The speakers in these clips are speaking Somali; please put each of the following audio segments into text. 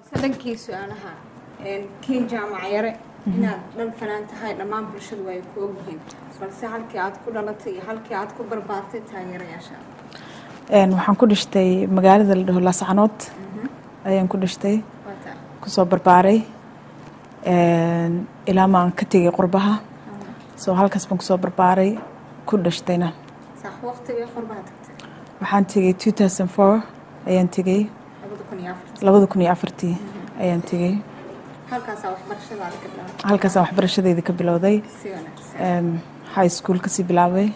balse dhankii su-aalaha kiin jaamac yare inaad dhan fanaan tahay dhammaan bulshadu ay ku ogyihiin balse halkii aad ku dhalatay iyo halkii aad ku barbaartay taageerayaasha waxaan ku dhashtay magaalada la dhaho laascanood ayaan ku dhashtay kusoo barbaaray ilaa maan ka tegay qurbaha soo halkaas baan kusoo barbaaray ku dhashtayna sax waqtigii qurbaha tagtay waxaan tegay two thousand four ayaan tegay labada kun iyo afartii labada kun iyo afartii ayaan tegay halkaasaa waxbarashadaada ka bilaabay halkaasaan waxbarashadeyda ka bilowday si wanaagsan high school kasii bilaabay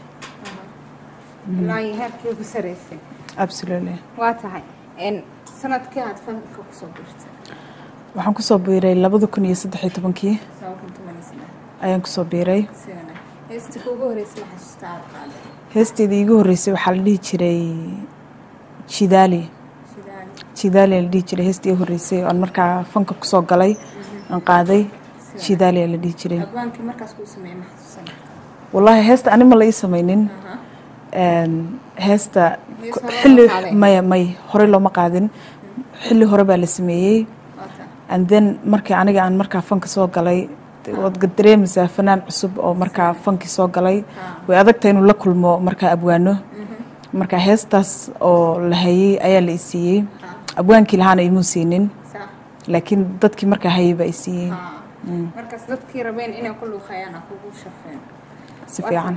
ilaa iyo heerkii ugu saraysay absolutely waa tahay sanadkii aad fanka kusoo biirtay waxaan kusoo biiray labada kun iyo saddex iyo tobankii laba kun toban iyo saddex ayaan kusoo biiray si wanaagsan heestii kuugu horreysay ma xasuustaa aad qaaday heesteeda iigu horreysay waxaa la dhihi jiray jidaali shidaali jidaali la dhihi jiray heestii iigu horreysay oon markaa fanka kusoo galay aan qaaday jidaali la dhihi jiray abwaankii markaas kuu sameeyey ma xasuusan wallaahi heesta ani ma la ii samaynin heesta Mise hore xilli loo qaaday? maya may horey looma qaadin xilli hore baa la sameeyey waa tahay and then markii aniga aan markaa fanka soo galay waad dareemaysaa fanaan cusub oo markaa fankii soo galay way adagta inuu la kulmo markaa abwaano marka heestaas oo la hayay ayaa la isiiyey abwaankii lahaana imuu siinin sax laakiin dadkii markaa hayay baa isiiyey haa markaas dadkii rabeen inay ku luuqeeyaan ha kugu shafeen si fiican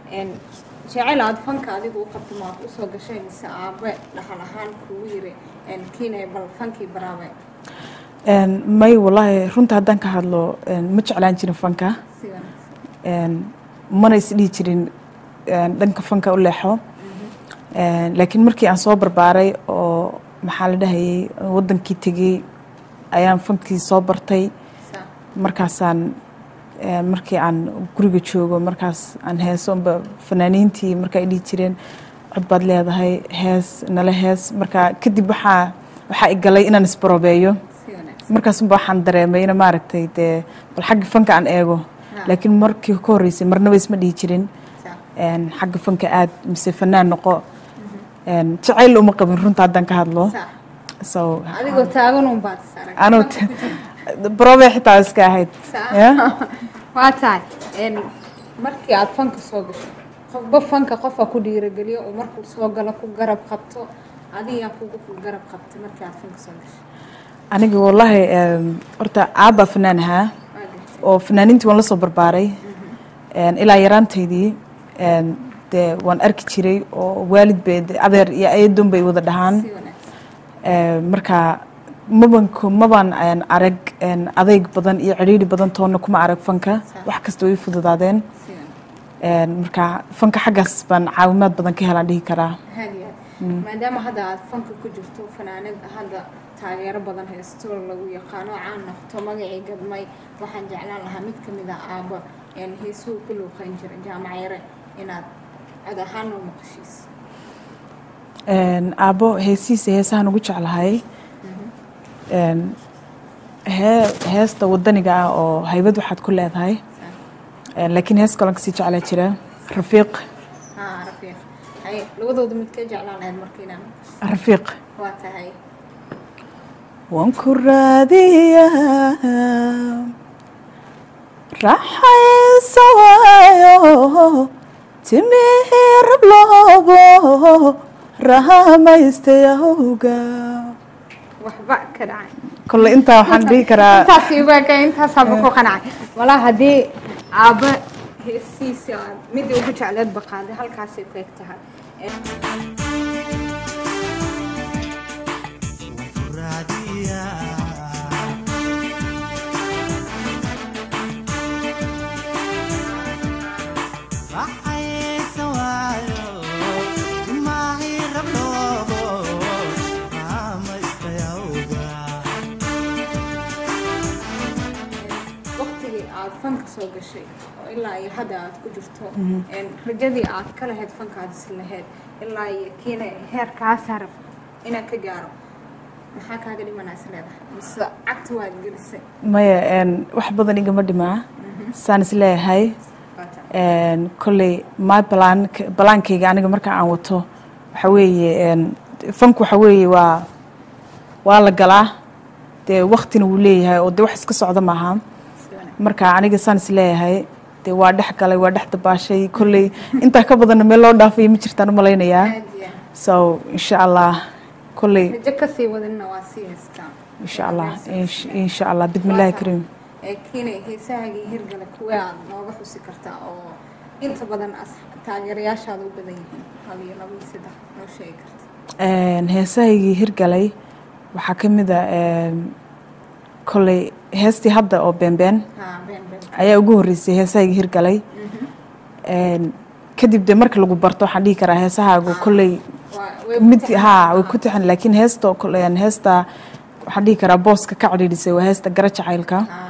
jecel aad fanka adigu u qabto maad usoo gashay mise aabe dhaxal ahaan kugu yiri kiinay bal fankii baraabe Een, may wallaahi runta haddaan ka hadlo een, ma jeclaan jirin fanka si wanaagsan Een, mana isdhihi jirin een, dhanka fanka u leexo Een, laakiin markii aan soo barbaaray oo maxaa la dhahayay wadankii tegey ayaan fankii soo bartay sax markaasaan een, markii aan guriga joogo markaas aan heeso unba fanaaniintii marka ay dhihi jireen cod baad leedahay hees nala hees marka kadib waxaa waxaa i galay inaan isbarobeeyo si wanaagsan markaasunba waxaan dareemay in maaragtay dee bal xagga fanka aan eego laakiin markii ka horreysay marnaba isma dhihi jirin sax een, xagga fanka aad mise fanaan noqo een, jacayl uma qabin runta haddaan ka hadlo sax so adigoo taagan un baad is arag anuu brobe xitaa iska ahayd Sax. Yeah? waa tahay een, markii aad fanka soo gasho qofba fanka qofa ku dhiirageliyo oo markuu soo galo ku garab qabto adigaa kugu ku garab qabtay markii aad fanka soo gasho aniga wallaahi een, horta aabbaa fanaan ahaa waa gartay oo fanaaniintii waan la soo barbaaray Een, ilaa yaraantaydii een, dee waan arki jiray oo waalid bay dee adeer iyo eedoon bay wada dhahaan si wanaagsan Ee, marka mabanku mabaan een, arag een, adayg badan iyo cidhiidhi badan toonna kuma arag fanka wax kasta way fududaadeen si wanaagsan Een, marka fanka xaggaas baan caawimaad badan ka helaan dhihi karaa haadiya maadaama hadda aad fanka ku jirto fanaanad hadda taageero badan haysto lagu yaqaano caan noqto magacii gadmay waxaan jeclaan lahaa mid ka mid ah aabba een heesuu ku luuqeyn jiray jaamac yare inaad cod ahaan noo maqashiis Een, aabbo heesihiisa heesahan ugu jeclahay Een, hee heesta wadaniga ah oo haybad waxaad ku leedahay Een, laakiin hees kaloo kasii jeclaa jira rafiiq haa rafiiq hay labadooda mid ka jeclaan lahayd marka inaan maqasho rafiiq waa tahay waan ku raadiyaa raxaysa waayo timihii rabloobo rahamaystayawga waxba ka dhacay kolle intaa waxaan dhihi karaa intaas ibaaka intaasaaba ku qanacay walaa haddii aabba heesiisa aad midii ugu jecleed baqaaday halkaasay ku eg tahay waqtigii aad fanka soo gashay oo ilaa iyo hadda aad ku jirto een, rajadii aad ka lahayd fanka aad is lahayd ilaa iyo kiina heerkaa sarab inaan ka gaaro maxaa kaaga dhimanaysa leedahay mise cagta waad gelisay maya een, wax badan igama dhimaa saan is leeyahay Waa tahay. Een, kolley my balaan balaankayga aniga marka aan wato waxa weeye een, fanku waxa weeye waa waa la galaa dee waktina wuu leeyahay oo dee wax iska socda maaha marka aniga saan is leeyahay dee waa dhex galay waa dhex dabaashay kolley intaa ka badanna meel loo dhaafay ma jirtaan u malaynayaa aad iyo so insha allah kolley rajo kasii wadinna waa sii haystaa insha allah insh- insha allah bismillahi kariim ee kiinay heesahaagii hirgala kuwee aad nooga xusi kartaa oo inta badan as- taageerayaashaada u badan yihiin hal iyo laba iyo saddex noo sheegi karta Een, heesahaygii hirgalay waxaa ka mid a een, kolley heestii hadda oo beenbeen haa been been ayaa ugu horreysay heesahaygii hirgalay Een, kadib dee marka lagu barto waxaan dhihi karaa heesahaagu kolley waa way mid ku haa way ku tixan laakiin heesta oo kale- een, heesta waxaan dhihi karaa booska ka cidhiidhisay waa heesta gara jacaylka haa